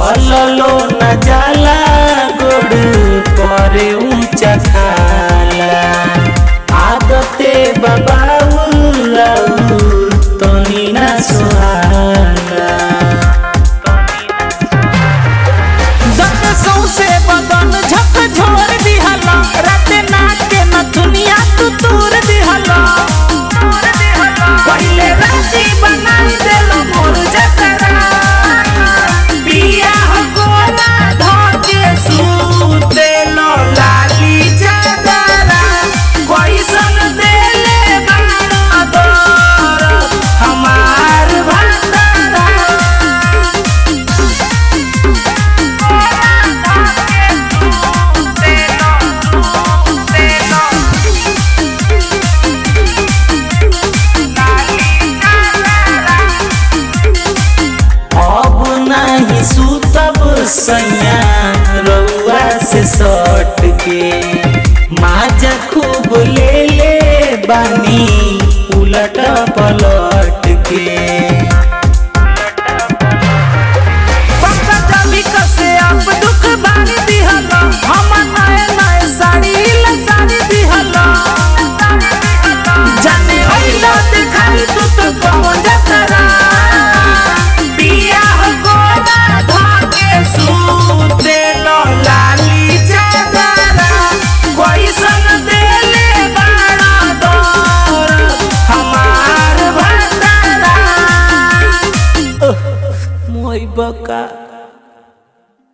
चललो न जाला गोड़ करे ऊंचा खाला आदते बबाउल तनी ना सुहाला दत सौसे बदन झक झोर दिहला रात नाक के न दुनिया तू तूर दिहला पहिले राती बनाई देलो मोर जतरा पिया हो गोरा धके सूतेलो लाली चादरा कैसन देले बाना दर हमार भातरा अब नहीं सुतब सैया रउआ से सट के माजा खूब ले ले बानी उलट पलट के